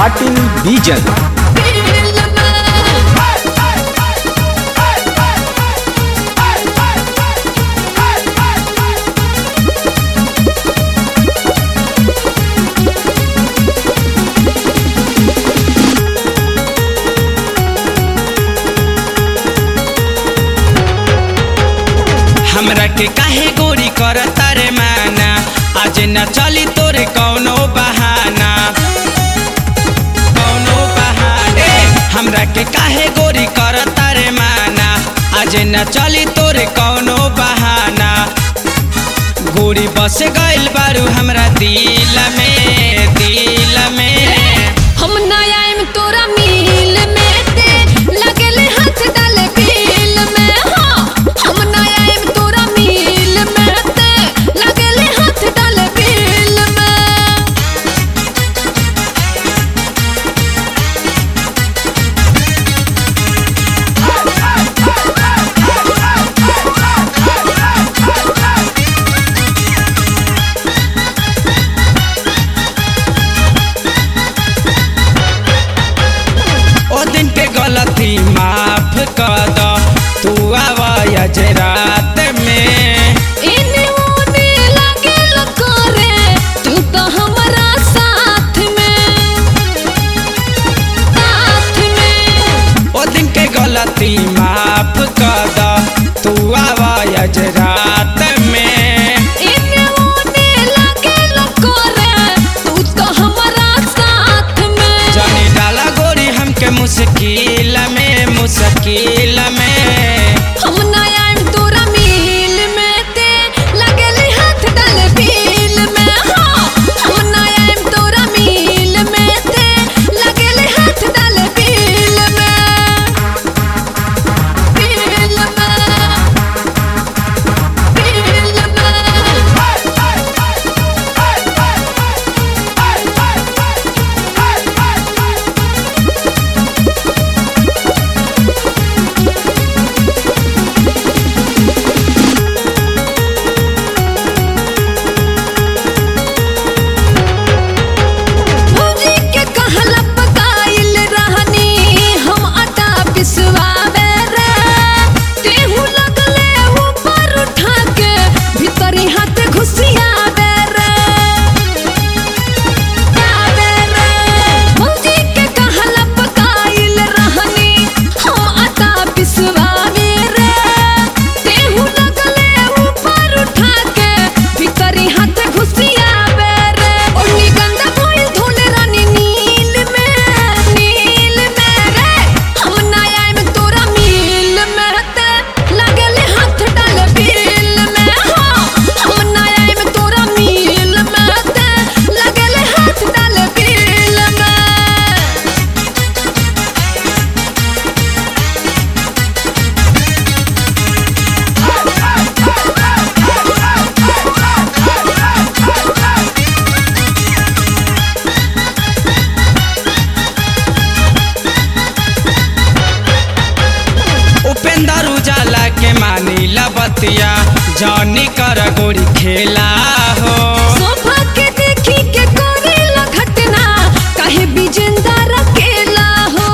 पाटिल बीजन हमरा के काहे गोरी कर तारे माना आज न चली तोरे कौनो बहाना कौनो बहाना ए, हमरा के काहे गोरी कर तारे माना आज न चली तोरे कौनो बहाना गोरी बस गइल बारू हमरा दिल में दिल में हम ना आएम तोरा मिल में ते लगले हाथ डाले बिल में हाँ हम ना आएम तोरा मिल में ते लगले हाथ डाले बिल में ओ दिन के गलती माफ कर द तू आवाज रात में इने ओने लगे लकोरे तू तो हमारा साथ में साथ में ओ दिन के गलती माफ कर द तू आवाज रात में इने ओने लगे लकोरे तू तो हमारा साथ में जाने डाला गोरी हमके मुश्किल में मुश्किल में हम ना आएम तोरा मिल में ते लगले हाथ डाले बिल में हाँ हम ना आएम तोरा मिल में ते लगले हाथ डाले बिल में बिल में बिल में भौजी के कहला पकाइल रहनी हम आटा पिसवावे रे तेहू लगले ऊपर उठा के भीतरी हाथ घुसियावे रे आवे रे भौजी के कहला पकाइल रहनी हम आटा पिसवावे रे तेहू लगले ऊपर उठा के भीतरी हाथ घुसियावे रे ओनी गंदा भइल धोले रानी नील में नील में रे हम ना आएम तोरा मिल में ते लगले हाथ डाले बिल में हाँ हम ना आएम तोरा मिल में ते लगले हाथ डाले बिल में उपेंद्र उजाला के मानी लबतिया जानी कर गोरी खेला हो शोभा के देखी के करेला घटना काहे बिजेंदर अकेला हो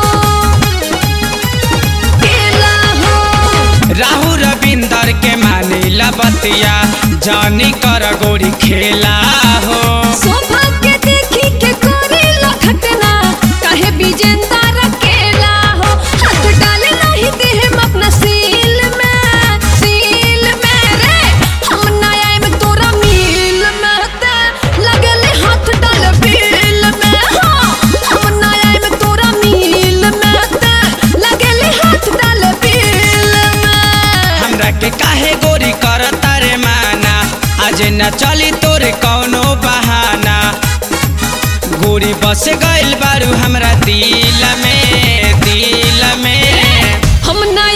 केला हो राहु रविंदर के मानी लबतिया जानी कर गोरी खेला हो शोभा के देखी के करेला घटना काहे बिजेंदर अकेला हो हाथ डाले नहीं दे हम अपना सील में सील में रे हम ना आएम तोरा मिल में ते लगले हाथ डाले बिल में हाँ हम ना आएम तोरा मिल में ते लगले हाथ डाले बिल में हमरा के काहे गोरी कर तारे माना आज न चली तोरे कौनो बहाना गोरी बस गइल बारू हमरा दिल में दिल में हम ना